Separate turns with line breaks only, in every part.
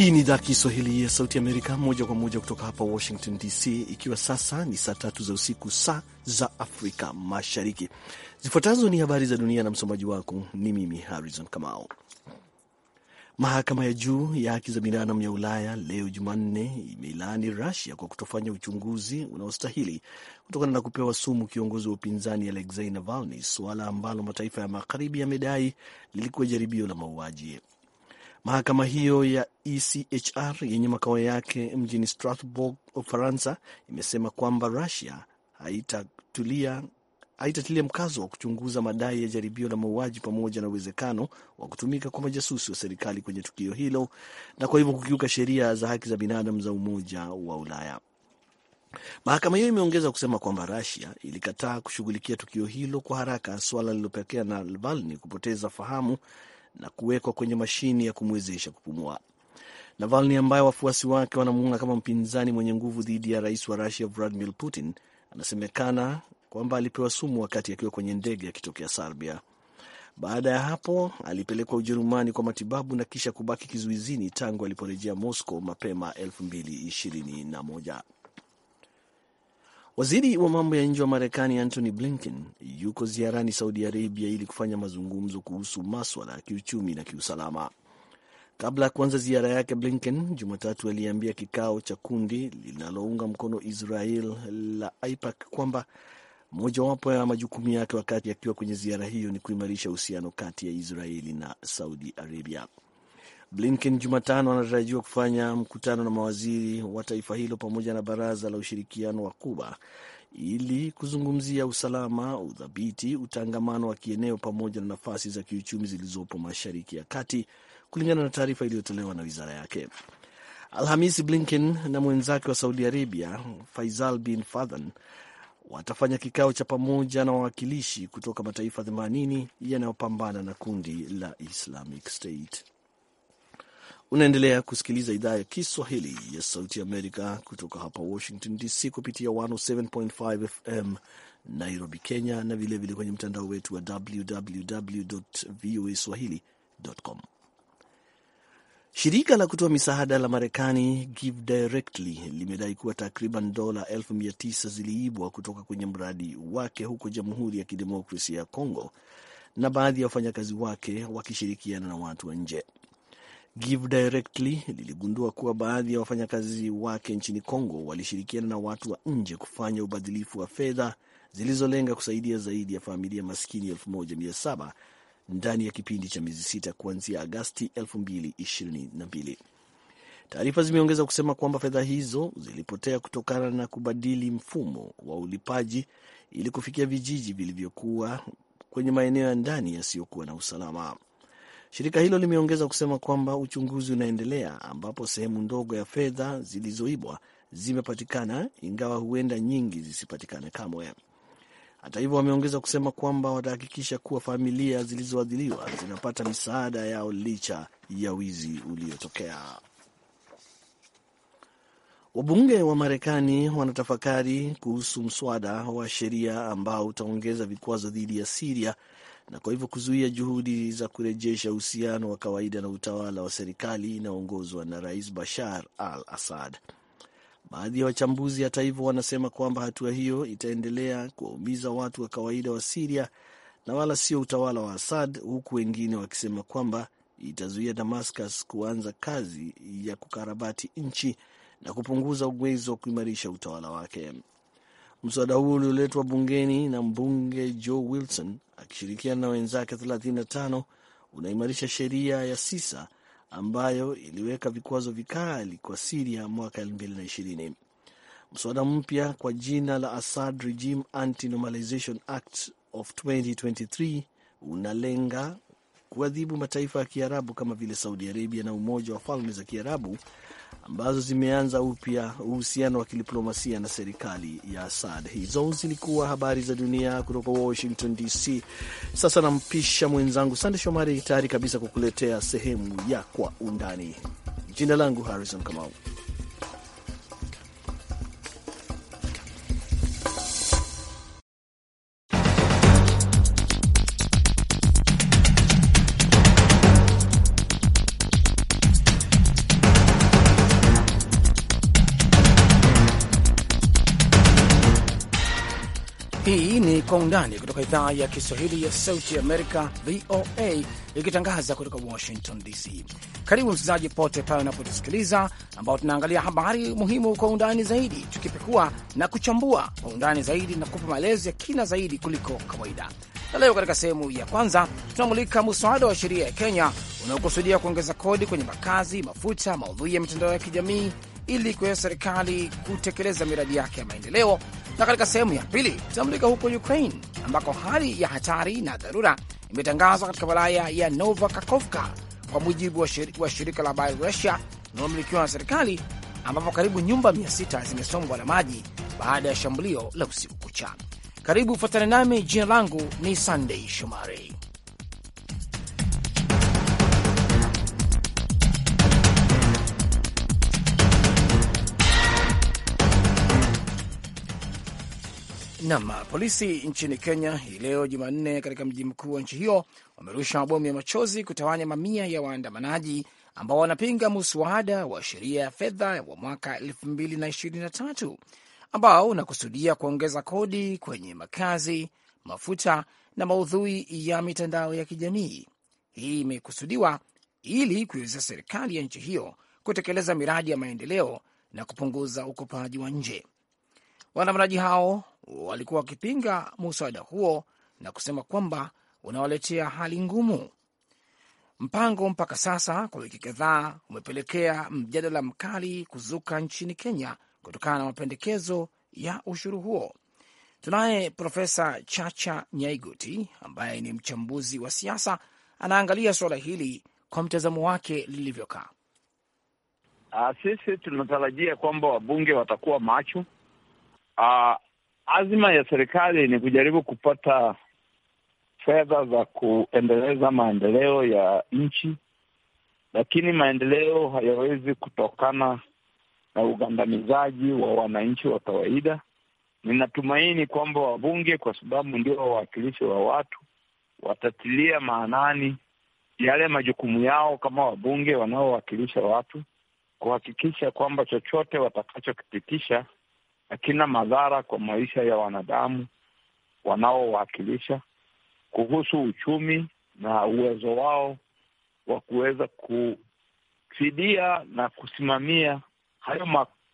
Hii ni idhaa Kiswahili ya Sauti Amerika, moja kwa moja kutoka hapa Washington DC, ikiwa sasa ni saa tatu za usiku, saa za Afrika Mashariki. Zifuatazo ni habari za dunia na msomaji wako ni mimi Harrison Kamao. Mahakama ya juu ya haki za binadamu ya Ulaya leo Jumanne imeilaani Rusia kwa kutofanya uchunguzi unaostahili kutokana na kupewa sumu kiongozi wa upinzani Alexei Navalny, suala ambalo mataifa ya magharibi yamedai lilikuwa jaribio la mauaji. Mahakama hiyo ya ECHR yenye makao yake mjini Strasbourg, Ufaransa, imesema kwamba Rusia haitatulia haitatilia mkazo wa kuchunguza madai ya jaribio la mauaji pamoja na uwezekano wa kutumika kwa majasusi wa serikali kwenye tukio hilo na kwa hivyo kukiuka sheria za haki za binadamu za Umoja wa Ulaya. Mahakama hiyo imeongeza kusema kwamba Russia ilikataa kushughulikia tukio hilo kwa haraka, suala lililopelekea na Navalny kupoteza fahamu na kuwekwa kwenye mashini ya kumwezesha kupumua. Navalny ambaye wafuasi wake wanamuona kama mpinzani mwenye nguvu dhidi ya rais wa Russia Vladimir Putin anasemekana kwamba alipewa sumu wakati akiwa kwenye ndege akitokea Serbia. Baada ya hapo alipelekwa Ujerumani kwa matibabu na kisha kubaki kizuizini tangu aliporejea Moscow mapema 2021. Waziri wa mambo ya nje wa Marekani Antony Blinken yuko ziarani Saudi Arabia ili kufanya mazungumzo kuhusu maswala ya kiuchumi na kiusalama. Kabla ya kuanza ziara yake, Blinken Jumatatu aliambia kikao cha kundi linalounga mkono Israel la AIPAC kwamba mojawapo ya majukumu yake wakati akiwa kwenye ziara hiyo ni kuimarisha uhusiano kati ya Israeli na Saudi Arabia. Blinken Jumatano anatarajiwa kufanya mkutano na mawaziri wa taifa hilo pamoja na baraza la ushirikiano wa Kuba ili kuzungumzia usalama, udhabiti, utangamano wa kieneo pamoja na nafasi za kiuchumi zilizopo Mashariki ya Kati, kulingana na taarifa iliyotolewa na wizara yake. Alhamisi, Blinken na mwenzake wa Saudi Arabia Faisal bin Fadhan watafanya kikao cha pamoja na wawakilishi kutoka mataifa 80 yanayopambana na kundi la Islamic State. Unaendelea kusikiliza idhaa ya Kiswahili ya Sauti Amerika kutoka hapa Washington DC kupitia 107.5 FM Nairobi, Kenya, na vilevile vile kwenye mtandao wetu wa www voa swahili.com. Shirika la kutoa misaada la Marekani Give Directly limedai kuwa takriban dola elfu mia tisa ziliibwa kutoka kwenye mradi wake huko Jamhuri ya Kidemokrasia ya Kongo na baadhi ya wafanyakazi wake wakishirikiana na watu wa nje. Give Directly liligundua kuwa baadhi ya wafanyakazi wake nchini Kongo walishirikiana na watu wa nje kufanya ubadhilifu wa fedha zilizolenga kusaidia zaidi ya familia maskini 1700 ndani ya kipindi cha miezi sita kuanzia Agasti 2022. Taarifa zimeongeza kusema kwamba fedha hizo zilipotea kutokana na kubadili mfumo wa ulipaji ili kufikia vijiji vilivyokuwa kwenye maeneo ya ndani yasiyokuwa na usalama. Shirika hilo limeongeza kusema kwamba uchunguzi unaendelea, ambapo sehemu ndogo ya fedha zilizoibwa zimepatikana, ingawa huenda nyingi zisipatikane kamwe. Hata hivyo, wameongeza kusema kwamba watahakikisha kuwa familia zilizoadhiriwa zinapata misaada yao licha ya wizi uliotokea. Wabunge wa Marekani wanatafakari kuhusu mswada wa sheria ambao utaongeza vikwazo dhidi ya Siria na kwa hivyo kuzuia juhudi za kurejesha uhusiano wa kawaida na utawala wa serikali inayoongozwa na Rais Bashar al Assad. Baadhi ya wachambuzi hata hivyo wanasema kwamba hatua hiyo itaendelea kuwaumiza watu wa kawaida wa Siria na wala sio utawala wa Assad, huku wengine wakisema kwamba itazuia Damascus kuanza kazi ya kukarabati nchi na kupunguza uwezo wa kuimarisha utawala wake. Mswada huo ulioletwa bungeni na mbunge Joe Wilson akishirikiana na wenzake 35 unaimarisha sheria ya sisa ambayo iliweka vikwazo vikali kwa Siria mwaka 2020. Mswada mpya kwa jina la Assad Regime Anti-Normalization Act of 2023 unalenga kuadhibu mataifa ya Kiarabu kama vile Saudi Arabia na Umoja wa Falme za Kiarabu ambazo zimeanza upya uhusiano wa kidiplomasia na serikali ya Assad. Hizo zilikuwa habari za dunia kutoka Washington DC. Sasa nampisha mwenzangu Sande Shomari tayari kabisa kukuletea sehemu ya Kwa Undani. Jina langu Harrison Kamau.
Hii ni Kwa Undani kutoka idhaa ya Kiswahili ya Sauti ya Amerika, VOA, ikitangaza kutoka Washington DC. Karibu msikilizaji pote pale unapotusikiliza, ambao tunaangalia habari muhimu kwa undani zaidi, tukipekua na kuchambua kwa undani zaidi na kupa maelezo ya kina zaidi kuliko kawaida. Na leo katika sehemu ya kwanza tunamulika muswada wa sheria ya Kenya unaokusudia kuongeza kodi kwenye makazi, mafuta, maudhui ya mitandao ya kijamii ili kuweza serikali kutekeleza miradi yake ya maendeleo. Na katika sehemu ya pili tunamulika huko Ukraine ambako hali ya hatari na dharura imetangazwa katika wilaya ya Nova Kakovka kwa mujibu wa, shir wa shirika la habari Russia linalomilikiwa na serikali, ambapo karibu nyumba 600 zimesombwa na maji baada ya shambulio la usiku kucha. Karibu ufuatane nami, jina langu ni Sunday Shomari. Nam, polisi nchini Kenya hii leo Jumanne, katika mji mkuu wa nchi hiyo wamerusha mabomu ya machozi kutawanya mamia ya waandamanaji ambao wanapinga muswada wa sheria ya fedha wa mwaka 2023 ambao unakusudia kuongeza kodi kwenye makazi, mafuta na maudhui ya mitandao ya kijamii. Hii imekusudiwa ili kuiwezesha serikali ya nchi hiyo kutekeleza miradi ya maendeleo na kupunguza ukopaji wa nje. Waandamanaji hao walikuwa wakipinga muswada huo na kusema kwamba unawaletea hali ngumu. Mpango mpaka sasa kwa wiki kadhaa umepelekea mjadala mkali kuzuka nchini Kenya kutokana na mapendekezo ya ushuru huo. Tunaye Profesa Chacha Nyaigoti ambaye ni mchambuzi wa siasa, anaangalia suala hili kwa mtazamo wake lilivyokaa.
Uh, sisi tunatarajia kwamba wabunge watakuwa macho. Uh, azima ya serikali ni kujaribu kupata fedha za kuendeleza maendeleo ya nchi, lakini maendeleo hayawezi kutokana na ugandamizaji wa wananchi wa kawaida. Ninatumaini kwamba wabunge, kwa sababu ndio wawakilishi wa watu, watatilia maanani yale majukumu yao kama wabunge wanaowakilisha watu, kuhakikisha kwamba chochote watakachokipitisha hakina madhara kwa maisha ya wanadamu wanaowakilisha, kuhusu uchumi na uwezo wao wa kuweza kufidia na kusimamia hayo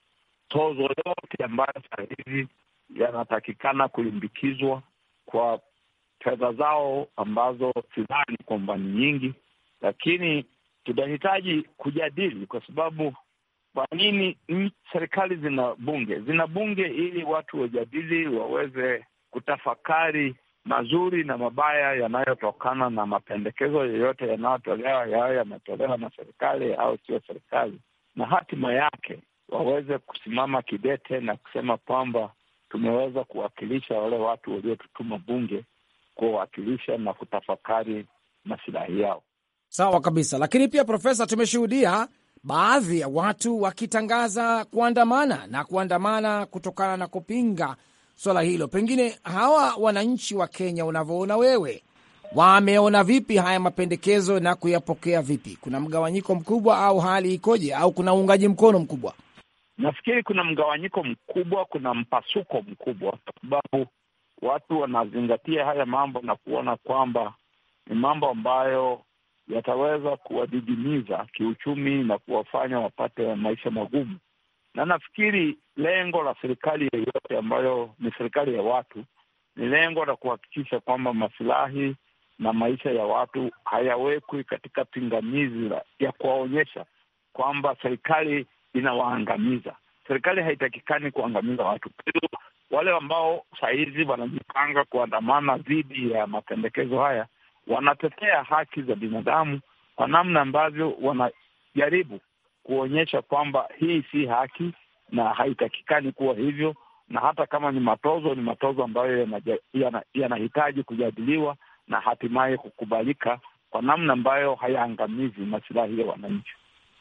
matozo yote ambayo saa hizi yanatakikana kulimbikizwa kwa fedha zao ambazo sidhani kwamba ni nyingi, lakini tunahitaji kujadili kwa sababu kwa nini serikali zina bunge? Zina bunge ili watu wajadili, waweze kutafakari mazuri na mabaya yanayotokana na mapendekezo yoyote yanayotolewa, yayo yametolewa na serikali au sio serikali, na hatima yake waweze kusimama kidete na kusema kwamba tumeweza kuwakilisha wale watu waliotutuma bunge kuwawakilisha na kutafakari masilahi yao.
Sawa kabisa, lakini pia Profesa, tumeshuhudia baadhi ya watu wakitangaza kuandamana na kuandamana kutokana na kupinga swala hilo. Pengine hawa wananchi wa Kenya, unavyoona wewe, wameona vipi haya mapendekezo na kuyapokea vipi? Kuna mgawanyiko mkubwa au hali ikoje, au kuna uungaji mkono mkubwa?
Nafikiri kuna mgawanyiko mkubwa, kuna mpasuko mkubwa, kwa sababu watu wanazingatia haya mambo na kuona kwamba ni mambo ambayo yataweza kuwadidimiza kiuchumi na kuwafanya wapate maisha magumu. Na nafikiri lengo la serikali yoyote ambayo ni serikali ya watu ni lengo la kuhakikisha kwamba masilahi na maisha ya watu hayawekwi katika pingamizi ya kuwaonyesha kwamba serikali inawaangamiza. Serikali haitakikani kuangamiza watu. Kwa hiyo wale ambao sahizi wanajipanga kuandamana dhidi ya mapendekezo haya wanatetea haki za binadamu kwa namna ambavyo wanajaribu kuonyesha kwamba hii si haki na haitakikani kuwa hivyo, na hata kama ni matozo, ni matozo ambayo yanahitaji yana kujadiliwa na hatimaye kukubalika kwa namna ambayo hayaangamizi masilahi ya wananchi.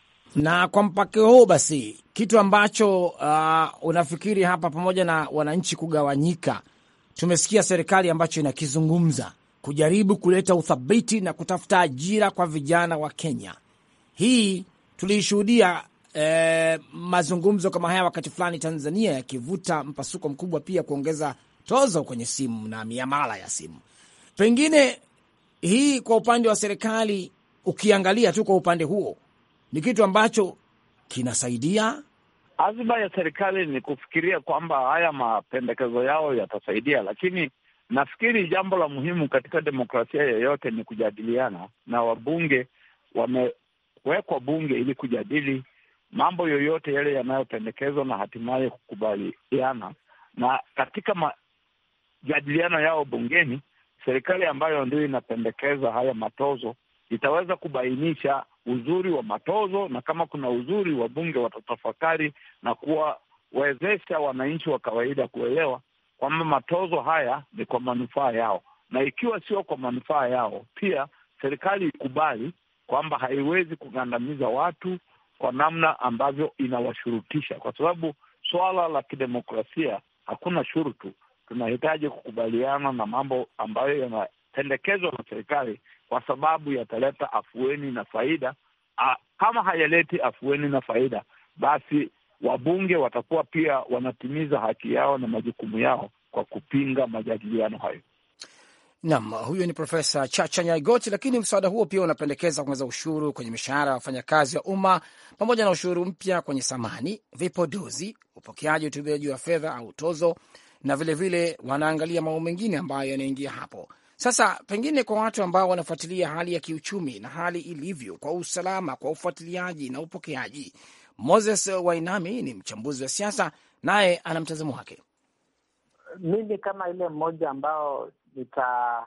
Na kwa mpaka huu basi, kitu ambacho uh, unafikiri hapa, pamoja na wananchi kugawanyika, tumesikia serikali ambacho inakizungumza kujaribu kuleta uthabiti na kutafuta ajira kwa vijana wa Kenya. Hii tuliishuhudia eh, mazungumzo kama haya wakati fulani Tanzania yakivuta mpasuko mkubwa, pia kuongeza tozo kwenye simu na miamala ya simu. Pengine hii kwa upande wa serikali, ukiangalia tu kwa upande huo, ni kitu ambacho kinasaidia.
Azma ya serikali ni kufikiria kwamba haya mapendekezo yao yatasaidia, lakini nafikiri jambo la muhimu katika demokrasia yoyote ni kujadiliana, na wabunge wamewekwa bunge ili kujadili mambo yoyote yale yanayopendekezwa na hatimaye kukubaliana. Na katika majadiliano yao bungeni, serikali ambayo ndio inapendekeza haya matozo itaweza kubainisha uzuri wa matozo, na kama kuna uzuri, wabunge watatafakari na kuwawezesha wananchi wa kawaida kuelewa kwamba matozo haya ni kwa manufaa yao, na ikiwa sio kwa manufaa yao, pia serikali ikubali kwamba haiwezi kugandamiza watu kwa namna ambavyo inawashurutisha, kwa sababu swala la kidemokrasia hakuna shurutu. Tunahitaji kukubaliana na mambo ambayo yanapendekezwa na serikali kwa sababu yataleta afueni na faida. A, kama hayaleti afueni na faida, basi wabunge watakuwa pia wanatimiza haki yao na majukumu yao kwa kupinga majadiliano hayo.
Naam, huyo ni Profesa Chacha Nyaigoti. Lakini mswada huo pia unapendekeza kuongeza ushuru kwenye mishahara ya wafanyakazi wa umma pamoja na ushuru mpya kwenye samani, vipodozi, upokeaji, utumiaji wa fedha au tozo, na vilevile vile wanaangalia mambo mengine ambayo yanaingia hapo. Sasa pengine kwa watu ambao wanafuatilia hali ya kiuchumi na hali ilivyo kwa usalama, kwa ufuatiliaji na upokeaji, Moses Wainami ni mchambuzi wa siasa, naye ana mtazamo wake.
Mimi kama ile mmoja ambao nita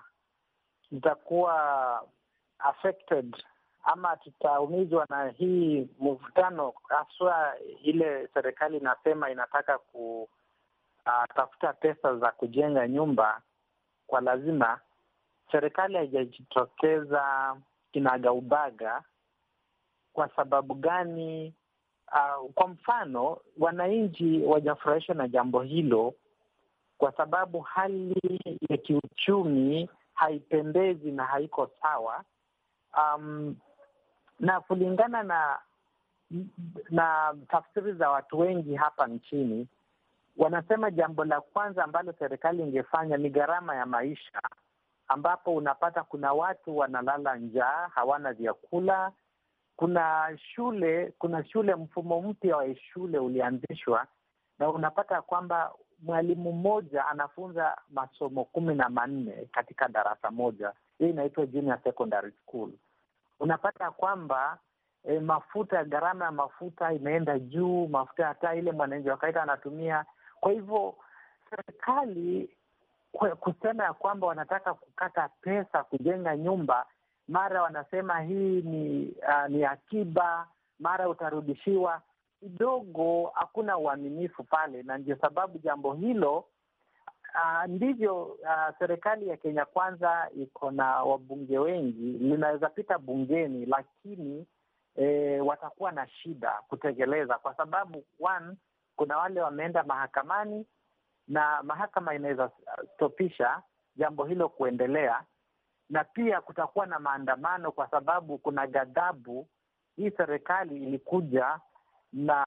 nitakuwa affected ama tutaumizwa na hii mvutano, haswa ile serikali inasema inataka kutafuta uh, pesa za kujenga nyumba kwa lazima. Serikali haijajitokeza kinagaubaga. Kwa sababu gani? Uh, kwa mfano wananchi wajafurahishwa na jambo hilo kwa sababu hali ya kiuchumi haipendezi na haiko sawa. Um, na kulingana na na tafsiri za watu wengi hapa nchini, wanasema jambo la kwanza ambalo serikali ingefanya ni gharama ya maisha, ambapo unapata kuna watu wanalala njaa, hawana vyakula. Kuna shule, kuna shule, mfumo mpya wa shule ulianzishwa na unapata kwamba mwalimu mmoja anafunza masomo kumi na manne katika darasa moja. Hii inaitwa junior secondary school. Unapata kwamba e, mafuta, gharama ya mafuta imeenda juu, mafuta hata ile mwananchi wa kawaida anatumia. Kwa hivyo serikali kusema ya kwamba wanataka kukata pesa kujenga nyumba, mara wanasema hii ni uh, ni akiba, mara utarudishiwa kidogo hakuna uaminifu pale, na ndio sababu jambo hilo uh, ndivyo uh, serikali ya Kenya Kwanza iko na wabunge wengi, linaweza pita bungeni, lakini eh, watakuwa na shida kutekeleza, kwa sababu one, kuna wale wameenda mahakamani na mahakama inaweza stopisha jambo hilo kuendelea, na pia kutakuwa na maandamano, kwa sababu kuna ghadhabu. Hii serikali ilikuja na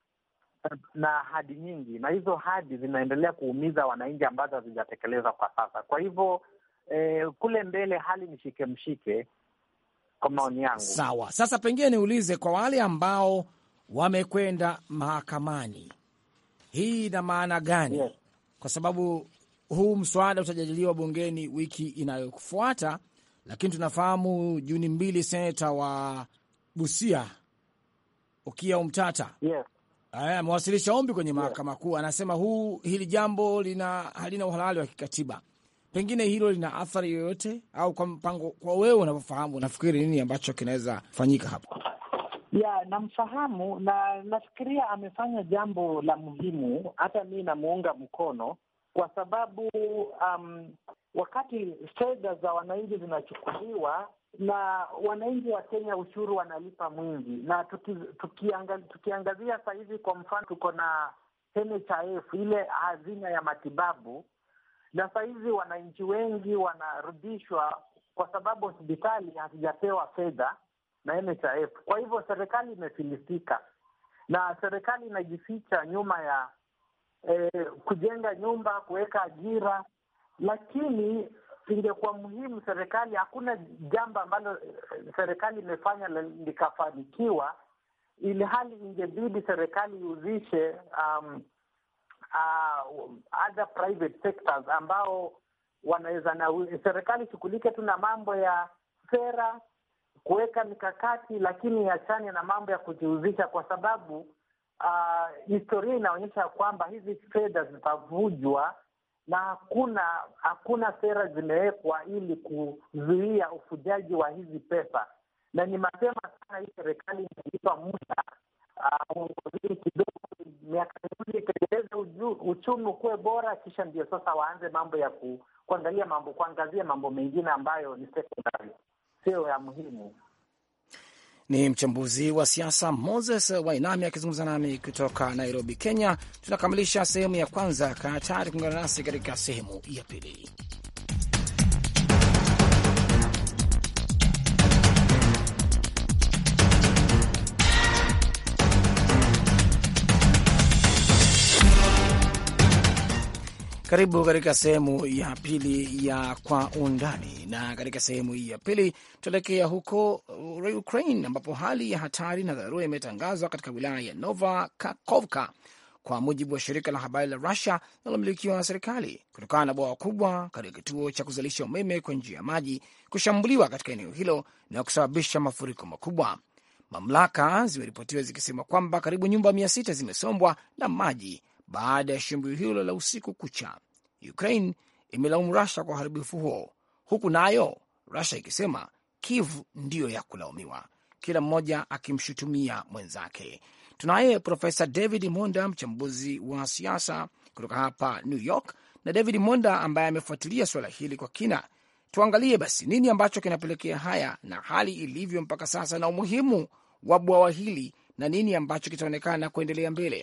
na ahadi nyingi, na hizo ahadi zinaendelea kuumiza wananchi ambazo hazijatekelezwa kwa sasa. Kwa hivyo eh, kule mbele hali ni shike mshike, kwa maoni yangu.
Sawa. Sasa pengine niulize kwa wale ambao wamekwenda mahakamani, hii ina maana gani?
Yes.
Kwa sababu huu mswada utajadiliwa bungeni wiki inayofuata, lakini tunafahamu Juni mbili seneta wa Busia Okiya Omtata
Yes.
amewasilisha ombi kwenye mahakama kuu, anasema huu hili jambo lina halina uhalali wa kikatiba. Pengine hilo lina athari yoyote, au kwa mpango, kwa wewe unavyofahamu, unafikiri nini ambacho kinaweza fanyika hapa?
ya namfahamu na nafikiria amefanya jambo la muhimu. Hata mi namuunga mkono kwa sababu um, wakati fedha za wananchi zinachukuliwa na wananchi wa Kenya, ushuru wanalipa mwingi, na tuki, tukianga, tukiangazia saa hizi, kwa mfano tuko na NHIF ile hazina ya matibabu, na saa hizi wananchi wengi wanarudishwa kwa sababu hospitali hazijapewa fedha na NHIF. Kwa hivyo serikali imefilisika na serikali inajificha nyuma ya eh, kujenga nyumba, kuweka ajira, lakini ingekuwa muhimu serikali, hakuna jambo ambalo serikali imefanya likafanikiwa, ili hali ingebidi serikali ihusishe um, uh, other private sectors ambao wanaweza na serikali ishughulike tu na mambo ya sera, kuweka mikakati, lakini iachane na mambo ya kujihusisha, kwa sababu uh, historia inaonyesha kwamba hizi fedha zitavujwa na hakuna hakuna sera zimewekwa ili kuzuia ufujaji wa hizi pesa, na ni mapema sana hii serikali imeipa muda uongozini uh, kidogo, miaka miwili itengeneze uchumi ukuwe bora, kisha ndio sasa waanze mambo ya ku, kuangalia mambo kuangazia mambo mengine ambayo ni secondary, sio ya muhimu.
Ni mchambuzi wa siasa Moses Wainami akizungumza nami kutoka Nairobi, Kenya. Tunakamilisha sehemu ya kwanza. Kaa tayari kuungana nasi katika sehemu ya pili. Karibu katika sehemu ya pili ya Kwa Undani, na katika sehemu hii ya pili tuelekea huko Ukraine ambapo hali ya hatari na dharura imetangazwa katika wilaya ya Nova Kakovka kwa mujibu wa shirika la habari la Rusia linalomilikiwa na serikali kutokana na bwawa kubwa katika kituo cha kuzalisha umeme kwa njia ya maji kushambuliwa katika eneo hilo na kusababisha mafuriko makubwa. Mamlaka zimeripotiwa zikisema kwamba karibu nyumba mia sita zimesombwa na maji baada ya shambulio hilo la usiku kucha. Ukraine imelaumu Russia kwa uharibifu huo, huku nayo Russia ikisema Kiev ndiyo ya kulaumiwa, kila mmoja akimshutumia mwenzake. Tunaye Profesa David Monda, mchambuzi wa siasa kutoka hapa New York, na David Monda ambaye amefuatilia suala hili kwa kina. Tuangalie basi nini ambacho kinapelekea haya na hali ilivyo mpaka sasa na umuhimu wa bwawa hili na nini ambacho kitaonekana kuendelea mbele.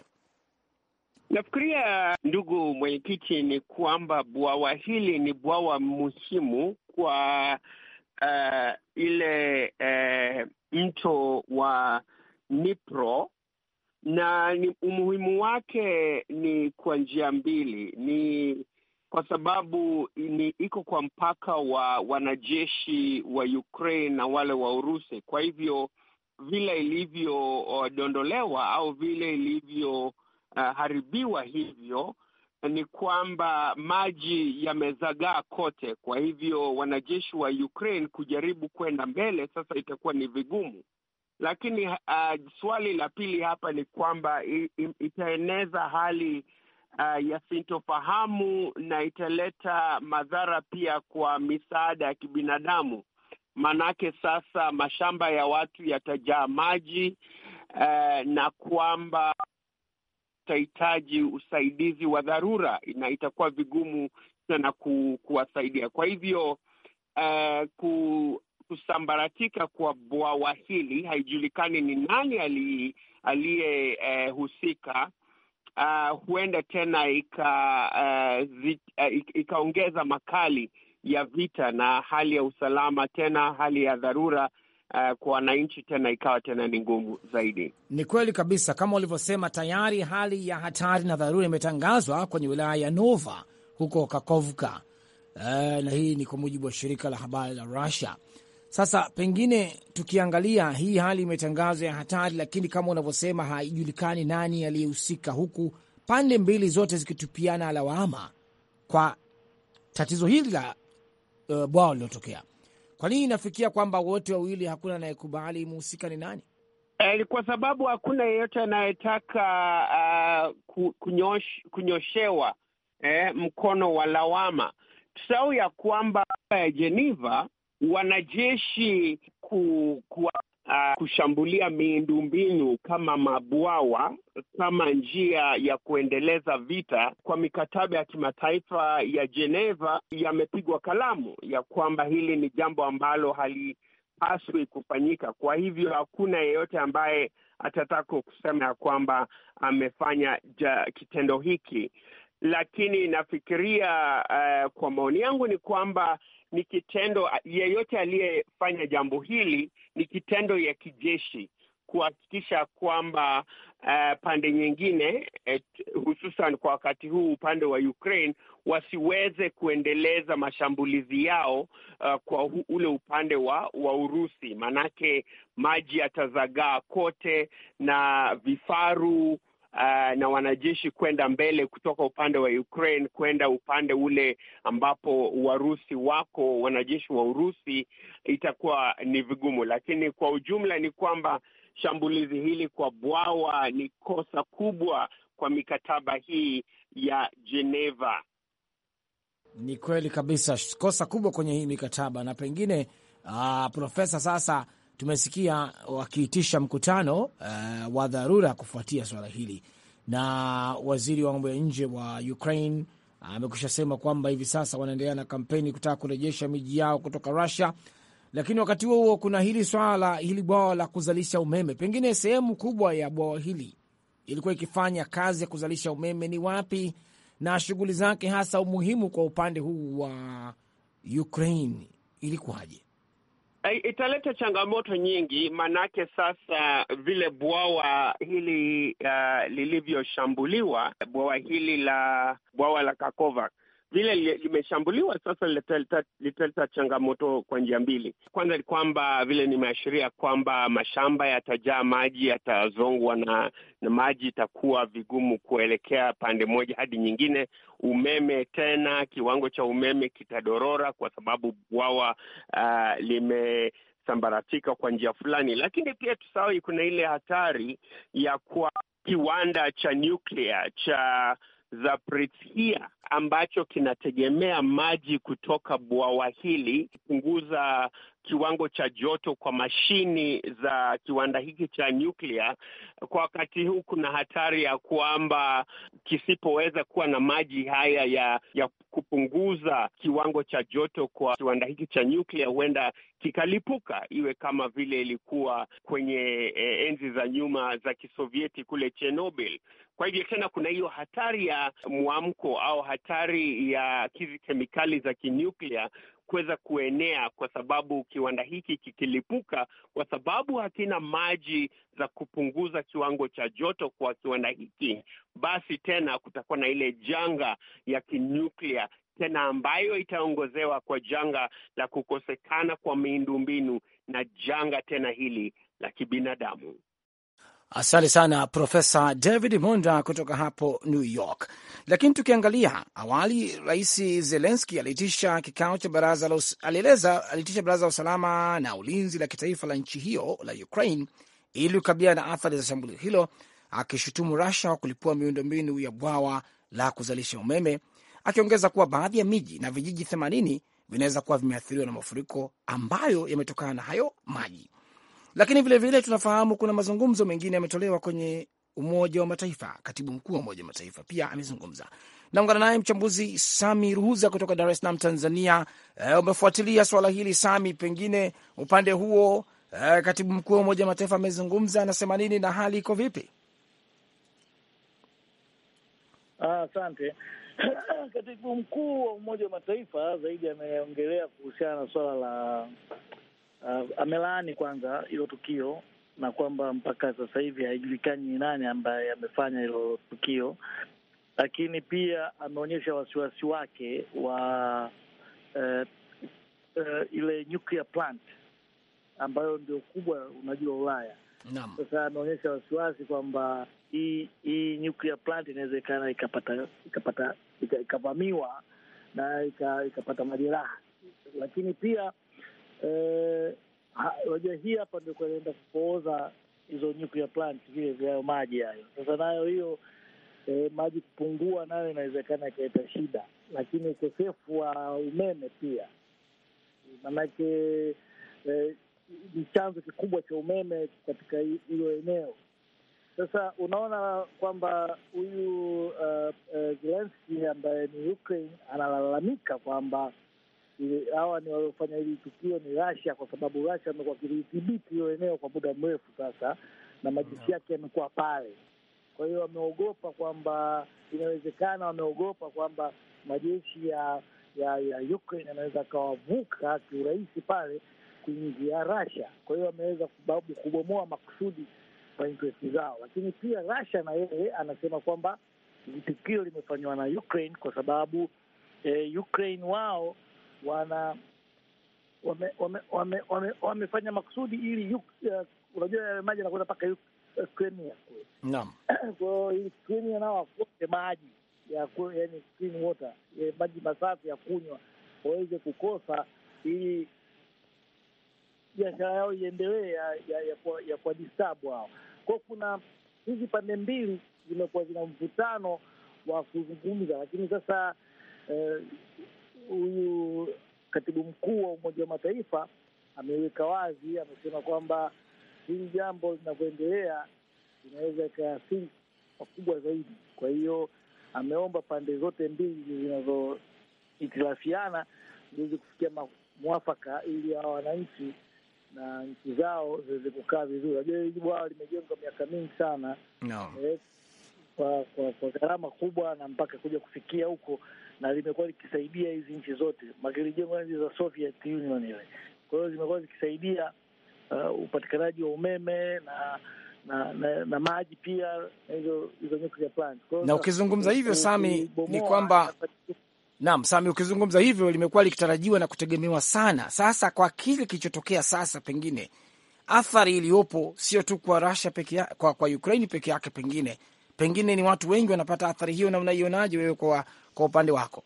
Nafikiria ndugu mwenyekiti, ni kwamba bwawa hili ni bwawa muhimu kwa uh, ile uh, mto wa Dnipro na ni umuhimu wake ni kwa njia mbili. Ni kwa sababu ni iko kwa mpaka wa wanajeshi wa Ukraine na wale wa Urusi. Kwa hivyo vile ilivyodondolewa au vile ilivyo Uh, haribiwa hivyo ni kwamba maji yamezagaa kote. Kwa hivyo wanajeshi wa Ukraine kujaribu kwenda mbele sasa itakuwa ni vigumu, lakini uh, swali la pili hapa ni kwamba itaeneza hali uh, ya sintofahamu na italeta madhara pia kwa misaada ya kibinadamu, maanake sasa mashamba ya watu yatajaa maji uh, na kwamba itahitaji usaidizi wa dharura na itakuwa vigumu sana ku, kuwasaidia. Kwa hivyo uh, ku, kusambaratika kwa bwawa hili haijulikani ni nani aliyehusika. Uh, uh, huenda tena ika uh, uh, ikaongeza makali ya vita na hali ya usalama, tena hali ya dharura Uh, kwa wananchi tena ikawa tena ni ngumu zaidi.
Ni kweli kabisa kama ulivyosema, tayari hali ya hatari na dharura imetangazwa kwenye wilaya ya Nova huko Kakovka. Uh, na hii ni kwa mujibu wa shirika la habari la Russia. Sasa pengine tukiangalia hii hali imetangazwa ya hatari, lakini kama unavyosema haijulikani nani aliyehusika, huku pande mbili zote zikitupiana lawama kwa tatizo hili la uh, bwawa lililotokea. Kwa nini inafikia kwamba wote wawili hakuna anayekubali muhusika ni nani?
Eh, kwa sababu hakuna yeyote anayetaka uh, kunyosh, kunyoshewa eh, mkono wa lawama. Tusahau ya kwamba ya Geneva wanajeshi ku, ku, uh, kushambulia miundombinu kama mabwawa kama njia ya kuendeleza vita kwa mikataba ya kimataifa ya Geneva yamepigwa kalamu ya kwamba hili ni jambo ambalo halipaswi kufanyika. Kwa hivyo hakuna yeyote ambaye atataka kusema ya kwamba amefanya ja, kitendo hiki, lakini nafikiria uh, kwa maoni yangu ni kwamba ni kitendo yeyote aliyefanya jambo hili ni kitendo ya kijeshi, kuhakikisha kwamba uh, pande nyingine et, hususan kwa wakati huu upande wa Ukraine wasiweze kuendeleza mashambulizi yao uh, kwa hu, ule upande wa, wa Urusi, manake maji yatazagaa kote na vifaru Uh, na wanajeshi kwenda mbele kutoka upande wa Ukraine kwenda upande ule ambapo Warusi wako, wanajeshi wa Urusi, itakuwa ni vigumu, lakini kwa ujumla ni kwamba shambulizi hili kwa bwawa ni kosa kubwa kwa mikataba hii ya Geneva.
Ni kweli kabisa, kosa kubwa kwenye hii mikataba na pengine uh, Profesa, sasa tumesikia wakiitisha mkutano uh, wa dharura kufuatia swala hili, na waziri wa mambo ya nje wa Ukraine amekwisha uh, sema kwamba hivi sasa wanaendelea na kampeni kutaka kurejesha miji yao kutoka Russia, lakini wakati huo huo kuna hili swala la hili bwawa la kuzalisha umeme. Pengine sehemu kubwa ya bwawa hili ilikuwa ikifanya kazi ya kuzalisha umeme ni wapi, na shughuli zake hasa umuhimu kwa upande huu wa Ukraine ilikuwaje?
Italeta changamoto nyingi, manake sasa vile bwawa hili uh, lilivyoshambuliwa, bwawa hili la bwawa la Kakova vile limeshambuliwa sasa, litaleta changamoto kwa njia mbili. Kwanza ni kwamba vile nimeashiria kwamba mashamba yatajaa maji, yatazongwa na, na maji, itakuwa vigumu kuelekea pande moja hadi nyingine. Umeme tena, kiwango cha umeme kitadorora kwa sababu bwawa uh, limesambaratika kwa njia fulani, lakini pia tusahau kuna ile hatari ya kwa kiwanda cha nyuklia cha Zaporizhia ambacho kinategemea maji kutoka bwawa hili kupunguza kiwango cha joto kwa mashini za kiwanda hiki cha nyuklia. Kwa wakati huu kuna hatari ya kwamba kisipoweza kuwa na maji haya ya ya kupunguza kiwango cha joto kwa kiwanda hiki cha nyuklia, huenda kikalipuka, iwe kama vile ilikuwa kwenye eh, enzi za nyuma za Kisovieti kule Chernobyl. Kwa hivyo tena kuna hiyo hatari ya mwamko au hatari ya hizi kemikali za kinyuklia kuweza kuenea, kwa sababu kiwanda hiki kikilipuka, kwa sababu hakina maji za kupunguza kiwango cha joto kwa kiwanda hiki, basi tena kutakuwa na ile janga ya kinyuklia tena ambayo itaongozewa kwa janga la kukosekana kwa miundombinu na janga tena hili la kibinadamu.
Asante sana Profesa David Monda kutoka hapo New York. Lakini tukiangalia awali, Rais Zelenski aliitisha kikao cha baraza la alieleza aliitisha baraza la usalama na ulinzi la kitaifa la nchi hiyo la Ukraine ili kukabiliana na athari za shambulio hilo, akishutumu Russia kwa kulipua miundombinu ya bwawa la kuzalisha umeme, akiongeza kuwa baadhi ya miji na vijiji 80 vinaweza kuwa vimeathiriwa na mafuriko ambayo yametokana na hayo maji lakini vilevile vile tunafahamu kuna mazungumzo mengine yametolewa kwenye Umoja wa Mataifa. Katibu mkuu wa Umoja wa Mataifa pia amezungumza. Naungana naye mchambuzi Sami Ruhuza kutoka Dar es Salaam, Tanzania. E, umefuatilia swala hili Sami, pengine upande huo e, katibu mkuu wa Umoja wa Mataifa amezungumza, anasema nini na hali iko vipi?
Asante. Ah, katibu mkuu wa Umoja wa Mataifa zaidi ameongelea kuhusiana na swala la Uh, amelaani kwanza hilo tukio na kwamba mpaka sasa hivi haijulikani ni nani ambaye amefanya hilo tukio, lakini pia ameonyesha wasiwasi wake wa uh, uh, ile nuclear plant ambayo ndio kubwa, unajua Ulaya.
Naam.
Sasa ameonyesha wasiwasi kwamba hii hii nuclear plant inawezekana ikapata ikapata ikavamiwa na ikapata majeraha, lakini pia unajua eh, hii hapa ndio kunaenda kupooza hizo nuclear plant vile vyayo maji hayo. Sasa nayo hiyo eh, maji kupungua nayo inawezekana ikaleta shida, lakini ukosefu wa umeme pia maanake eh, ni chanzo kikubwa cha umeme katika hilo eneo. Sasa unaona kwamba huyu uh, uh, Zelensky ambaye ni Ukraine analalamika kwamba hawa ni waliofanya hili tukio ni Russia, kwa sababu Russia amekuwa akilidhibiti hiyo eneo kwa muda mrefu sasa, na majeshi yake yamekuwa pale. Kwa hiyo wameogopa kwamba inawezekana, wameogopa kwamba majeshi ya ya ya Ukraine yanaweza akawavuka kiurahisi pale kuingia Russia. Kwa hiyo ameweza kubabu kubomoa makusudi kwa interest zao, lakini pia Russia na yeye anasema kwamba tukio limefanywa na Ukraine kwa sababu eh, Ukraine wao wana wame, wame, wame, wame, wamefanya makusudi ili uh, unajua yale maji anakwenda mpaka Crimea kule.
Naam.
Kwa hiyo ili Crimea nao wakose maji ya yani clean water, ya maji masafi ya kunywa waweze kukosa ili biashara yao iendelee ya ya, ya, kwa, ya kwa disturb hao. Kwa kuna hizi pande mbili zimekuwa zina mvutano wa kuzungumza, lakini sasa huyu eh, katibu mkuu wa Umoja wa Mataifa ameweka wazi, amesema kwamba hili jambo linavyoendelea inaweza ikaathiri pakubwa zaidi. Kwa hiyo ameomba pande zote mbili zinazohitilafiana ziweze kufikia mwafaka ili hawa wananchi na nchi zao ziweze kukaa vizuri. Najua hili bwawa limejengwa miaka mingi sana
no.
eh, kwa kwa kwa gharama kubwa na mpaka kuja kufikia huko, na limekuwa likisaidia hizi nchi zote, makilijengwa nchi za Soviet Union ile. Kwa hiyo zimekuwa zikisaidia uh, upatikanaji wa umeme na na, na, na maji pia na hizo hizo nuclear plants.
Na ukizungumza hivyo Sami, ni kwamba Naam, Sami, ukizungumza hivyo limekuwa likitarajiwa na kutegemewa sana. Sasa kwa kile kilichotokea sasa, pengine athari iliyopo sio tu kwa Russia peke yake, kwa, kwa Ukraine peke yake, pengine pengine ni watu wengi wanapata athari hiyo, na unaionaje wewe kwa kwa upande wako?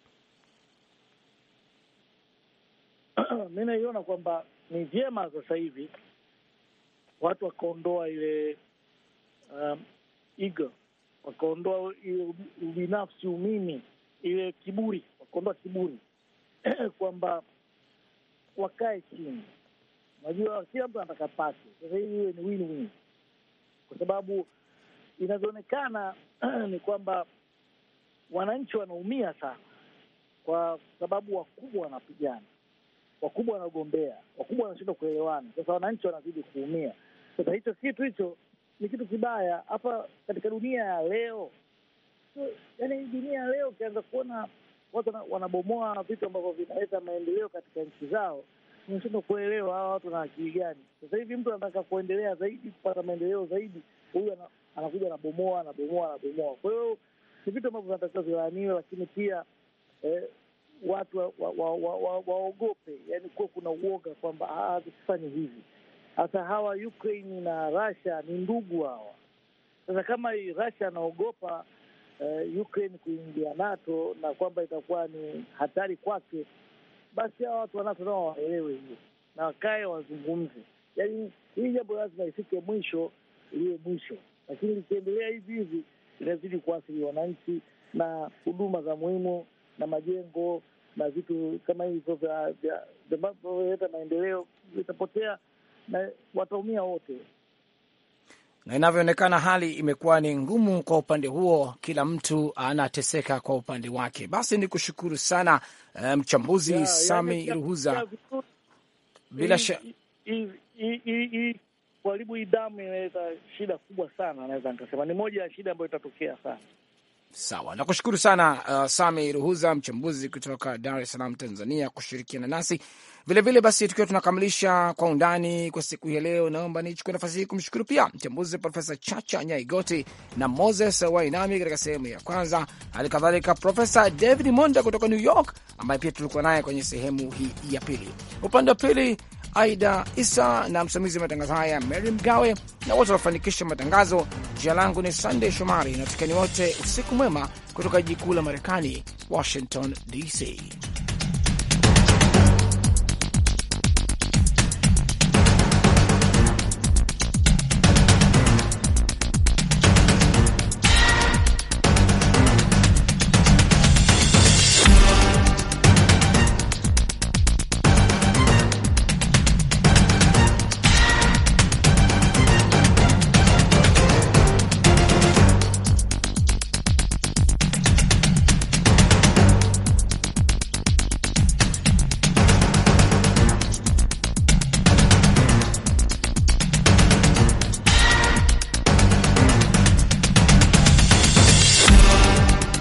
Mi naiona kwamba ni vyema sasa hivi watu wakaondoa ile um, ego, wakaondoa ile ubinafsi, umimi, ile kiburi wakaondoa kiburi kwamba wakae chini. Unajua, kila mtu anataka pake. Sasa hivi iwe ni win win, kwa sababu inavyoonekana ni kwamba wananchi wanaumia sana, kwa sababu wakubwa wanapigana, wakubwa wanagombea, wakubwa wanashindwa kuelewana. Sasa wananchi wanazidi kuumia. Sasa hicho kitu hicho ni kitu kibaya hapa katika dunia ya leo. So, yani dunia ya leo ukianza kuona watu wanabomoa vitu ambavyo vinaleta maendeleo katika nchi zao, unashindwa kuelewa hawa watu na akili gani. Sasa hivi mtu anataka kuendelea zaidi, kupata maendeleo zaidi, huyu anakuja anabomoa, anabomoa, anabomoa. Kwa hiyo ni vitu ambavyo vinatakiwa vilaaniwe, lakini pia eh, watu waogope wa, wa, wa, wa, wa yani kuwa kuna uoga kwamba tusifanye hivi. Hasa hawa Ukraine na Russia ni ndugu hawa. Sasa kama Russia anaogopa Uh, Ukraine kuingia NATO na kwamba itakuwa ni hatari kwake, basi hawa watu wa NATO nao waelewe hiyo na wakae wazungumze. Yaani hii jambo lazima ifike mwisho, iliwe mwisho, lakini likiendelea hivi hivi inazidi kuathiri wananchi na huduma za muhimu na majengo na vitu kama hivyo vinavyoleta maendeleo vitapotea na wataumia wote
na inavyoonekana hali imekuwa ni ngumu kwa upande huo, kila mtu anateseka kwa upande wake. Basi ni kushukuru sana mchambuzi um, Sami Ruhuza. Bila shaka
kuharibu hii damu inaleta shida kubwa sana, naweza nikasema ni moja ya shida ambayo itatokea sana.
Sawa, nakushukuru sana uh, Sami Ruhuza, mchambuzi kutoka Dar es Salaam, Tanzania, kushirikiana nasi vilevile vile. Basi tukiwa tunakamilisha kwa undani kwa siku hii leo, naomba nichukue nafasi hii kumshukuru pia mchambuzi Profesa Chacha Nyaigoti na Moses Wainami katika sehemu ya kwanza, hali kadhalika Profesa David Monda kutoka New York ambaye pia tulikuwa naye kwenye sehemu hii ya pili. Upande wa pili Aida Isa na msimamizi wa matangazo haya Mary Mgawe na wote wanafanikisha matangazo. Jina langu ni Sandey Shomari na tukeni wote usiku mwema kutoka jiji kuu la Marekani, Washington DC.